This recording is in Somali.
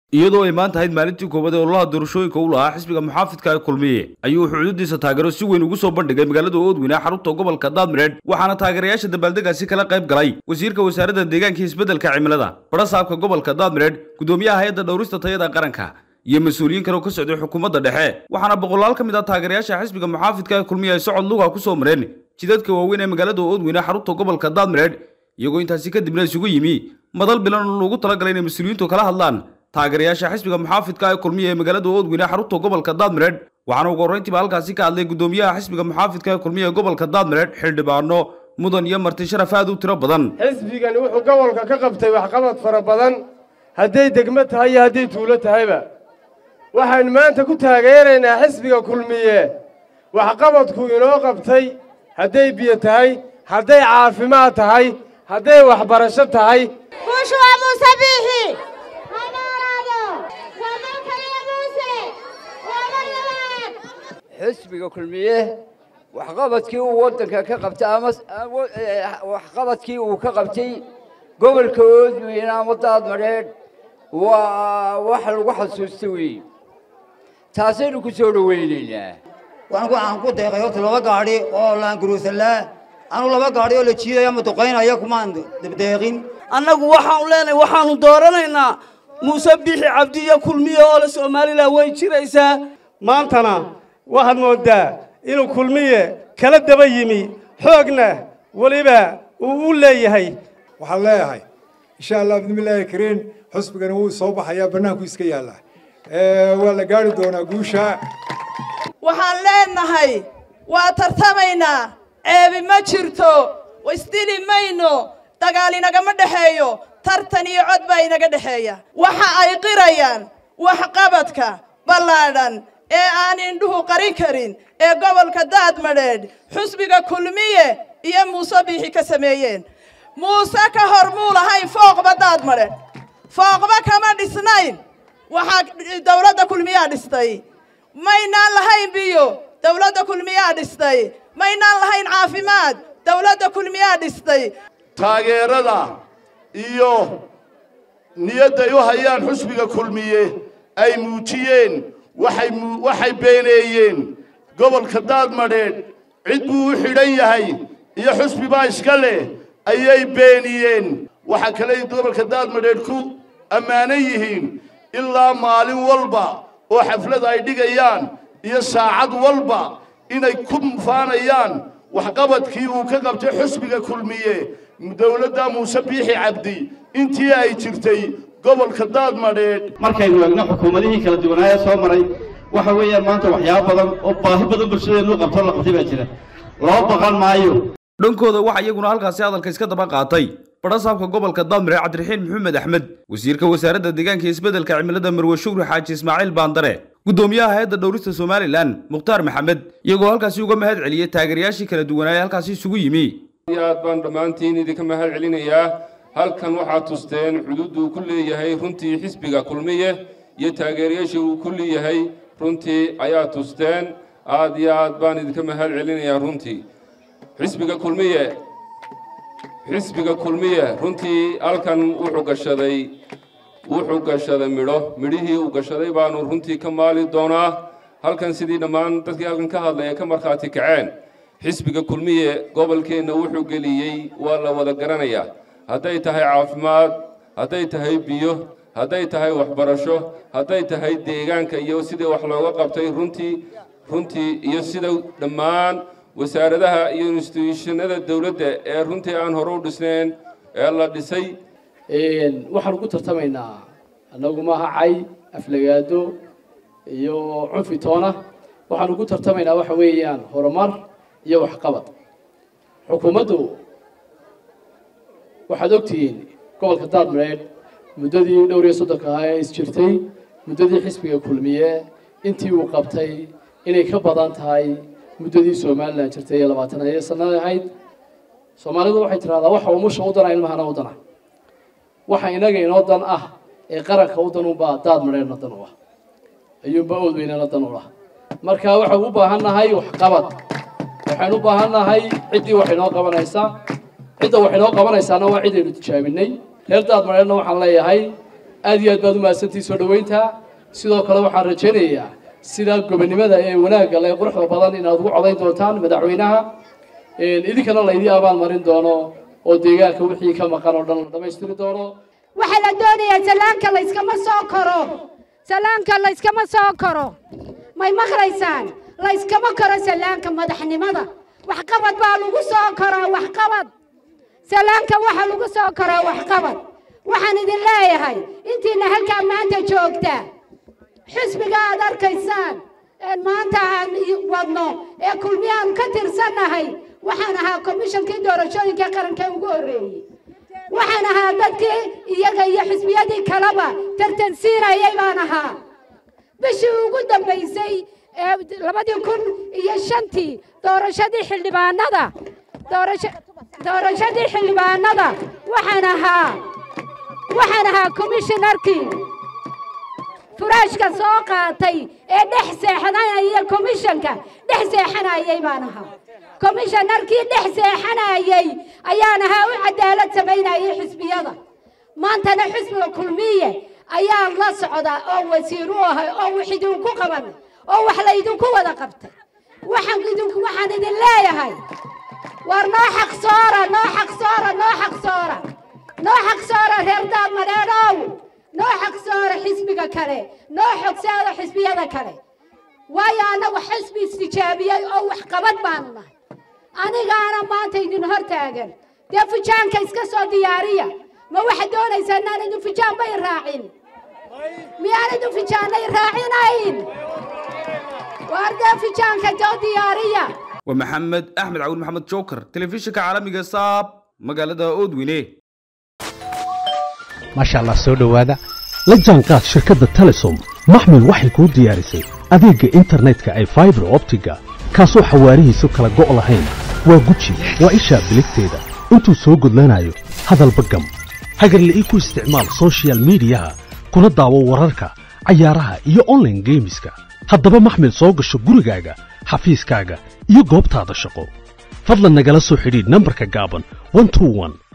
iyadoo ay maanta ahayd maalintii koowaad ee ololaha doorashooyinka u lahaa xisbiga muxaafidka ee kulmiye ayuu xuduudiisa taageero si weyn ugu soo bandhigay magaalada oodweyne xarunta gobolka daadmireed waxaana taageerayaasha dabaaldegaasi kala qayb galay wasiirka wasaaradda deegaanka iyo isbeddelka cimilada barasaabka gobolka daadmireed gudoomiyaha hay-adda dhowrista tayada qaranka iyo mas-uuliyiin kale oo ka socday xukuumadda dhexe waxaana boqolaal ka mid ah taageerayaasha xisbiga muxaafidka ee kulmiye ay socod luga ku soo mareen jidadka waaweyn ee magaalada oodweyne xarunta gobolka daadmireed iyagoo intaasi kadibna isugu yimi madal bilan oo loogu talagalay inay mas-uuliyiintu kala hadlaan taageerayaasha xisbiga muxaafidka ee kulmiye ee magaalada oodweyne xarunta gobolka daadmireed waxaana ugu horreyntiiba halkaasi ka hadlay gudoomiyaha xisbiga muxaafidka ee kulmiye ee gobolka daadmireed xildhibaano mudan iyo marti sharaf aad u tiro badan xisbigani wuxuu gobolka ka qabtay waxqabad fara badan hadday degmo tahay iyo hadday tuulo tahayba waxaynu maanta ku taageeraynaa xisbiga kulmiye waxqabadku inoo qabtay hadday biyo tahay hadday caafimaad tahay hadday waxbarasho tahay Bushwa Musa Bihi. Hamarado. Wamakariya Muse. Wamaryaman. xisbiga kulmiye waxqabadkii uu waddanka ka qabtay ama waxqabadkii uu ka qabtay gobolka oodweyne ama daadmadheedh waa wax lagu xasuusta weeye taasaynu ku soo dhowaynaynaa waxaan ku aan ku deeqay horta laba gaadhi oo laanguruusanlaa anu laba gaadhi oo la jiidaya ama duqaynaya kumaan dabdeeqin annagu waxaanu leenahay waxaanu dooranaynaa muuse bixi cabdi iyo kulmiye oo le somalilan way jiraysaa maantana waxaad mooddaa inuu kulmiye kala daba yimi xoogna weliba uu u leeyahay waxaan leeyahay insha allah bidmillaahi kariin xusbigana wuu soo baxayaa bannaanku iska yaallaa waa la gaari doonaa guusha waxaan leenahay waa tartamaynaa ceebi ma jirto isdili mayno dagaal inagama dhexeeyo tartan iyo cod baa inaga dhexeeya waxa ay qirayaan waxqabadka ballaadhan ee aan indhuhu qarin karin ee gobolka daadmadheedh xusbiga kulmiye iyo muuse biixi ka sameeyeen muuse ka hor muu lahayn fooqba daadmadheedh fooqba kama dhisnayn waxaa dawladda kulmiyaa dhistay maynaan lahayn biyo dawladda kulmiyaa dhistay maynaan lahayn caafimaad dawladda kulmiyaa dhistay taageerada iyo niyadday u hayaan xusbiga kulmiye ay muujiyeen waxay waxay beeneeyeen gobolka daadmadheedh cid buu u xidhan yahay iyo xusbi baa iska leh ayay beeniyeen waxaa kaley gobolka daadmadheedh ku ammaanan yihiin ilaa maalin walba oo xaflad ay dhigayaan iyo saacad walba inay ku mufaanayaan waxqabadkii uu ka qabtay xusbiga kulmiye dawladda muuse biixi cabdi intii ay jirtay gobolka daadmadheedh markaynu eegno xukuumadihii kala duwanaaye soo maray waxa weeyaan maanta waxyaabo badan oo baahi badan bulshadeenu qabto la qabtay baa jira loo baqan maayo dhankooda waxaa iyaguna halkaasi hadalka iska daba qaatay barasaabka gobolka daadmire cabdiraxiin maxamed axmed wasiirka wasaaradda deegaanka iyo isbeddelka cimilada marwe shukri xaaji ismaaciil baandare gudoomiyaha hay-adda dhowrista somalilan mukhtaar maxamed iyagoo halkaasi uga mahad celiyey taageerayaashii kala duwanaaye halkaasi isugu yimi aad baan dhammaantiin idinka mahad celinayaa halkan waxaad tusteen xuduuddu uu ku leeyahay runtii xisbiga kulmiye iyo taageerayaashii uu ku leeyahay runtii ayaa tusteen aad iyo aad baan idinka mahad celinayaa runtii xisbiga kulmiye xisbiga kulmiye runtii halkan wuxuu gashaday wuxuu gashaday midho midhihii uu gashaday baanu runtii ka maali doonaa halkan sidii dhammaan dadkii halkan ka hadlaya ka markhaati kaceen xisbiga kulmiye gobolkeenna wuxuu geliyey waa la wada garanayaa hadday tahay caafimaad hadday tahay biyo hadday tahay waxbarasho hadday tahay deegaanka iyo sidii wax looga qabtay runtii runtii iyo sida dhammaan wasaaradaha iyo instituushanada dawladda ee runtii aan hore u dhisnayn ee la dhisay waxaan ugu tartamaynaa annagu maaha cay aflagaado iyo cunfi toona waxaan ugu tartamaynaa waxa weeyaan horumar iyo waxqabad xukuumaddu waxaad ogtihiin gobolka daadmareed muddadii dhowr iyo soddonka ahaa ee isjirtay muddadii xisbiga kulmiye intii uu qabtay inay ka badan tahay muddadii somalilan jirtay ee labaatan iyo sanada ahayd soomaalidu waxay tidhahdaa waxa umusha u dana ilmahana u dana waxa inaga inoo dan ah ee qaranka u dan unbaa daadmareedna dan u ah ayuunbaa oodweynana dan u ah marka waxaan u baahan nahay waxqabad waxaan u baahan nahay ciddii wax inoo qabanaysa cidda wax inoo qabanaysaana waa cid aynu tijaabinay reer daadmareedna waxaan leeyahay aad iyo aad baad u mahadsantihi soo dhoweynta sidoo kale waxaan rajaynayaa sida gobonimada ee wanaagga lee quruxda badan inaad ugu codayn doontaan madaxweynaha idinkana laydii abaal marin doono oo deegaanka wixii ka maqan oo dhan la dhammaystiri doono waxaa la doonayaa salaanka layskama soo koro salaanka layskama soo koro may maqlaysaan layskama koro salaanka madaxnimada waxqabad baa lagu soo koraa waxqabad salaanka waxaa lagu soo koraa waxqabad waxaan idin leeyahay intiina halkaa maanta joogta xisbiga aad arkaysaan een maanta aan wadno ee kulmiye aan ka tirsannahay waxaan ahaa komishankii doorashooyinka qaranka ugu horreeyey waxaan ahaa dadkii iyaga iyo xisbiyadii kaleba tartansiinayay baan ahaa bishii ugu dambaysay ee labadii kun iyo shantii doorashadii xildhibaanada doorasho doorashadii xildhibaanada waxaan ahaa waxaan ahaa komishinarkii furaashka soo qaatay ee dhex seexanaya komishanka dhex seexanayay baan ahaa komishanarkii dhex seexanayay ayaan ahaa u cadaalad samaynayay xisbiyada maantana xisbiga kulmiye ayaan la socdaa oo wasiir u ahay oo wax idinku qaban oo wax laydinku wada qabtay waxaan idinku waxaan idin leeyahay war noo xaq soora noo xaq soora noo xaq soora noo xaq soora reer daad madheedhow noo xaq soora xisbiga kale noo xogsaada xisbiyada kale waayo annagu xisbi istijaabiyey oo wax qabad baanu nahay anigaana maanta idin hor taagan dee fujaanka iska soo diyaariya ma waxaad doonaysaa inaan idin fujaan bay raacin miyaan idin fujaanay raacinayn waar dee fujaanka soo diyaariya waa maxamed axmed cawil maxamed joker telefishinka caalamiga saab magaalada oodweyne maasha allah soo dhowaada la jaanqaad shirkadda telesom maxmil waxay kuu diyaarisay adeegga internetka ay faibar optiga kaasoo xawaarihiisu kala go' lahayn waa guji waa ishaa biligteeda intuu soo gudlanayo hadalba gam hagarle ii ku isticmaal sochial midiyaha kuna daawo wararka cayaaraha iyo onlaine geemiska haddaba maxmil soo gasho gurigaaga xafiiskaaga iyo goobtaada shaqo fadlan nagala soo xidhiidh nambarka gaaban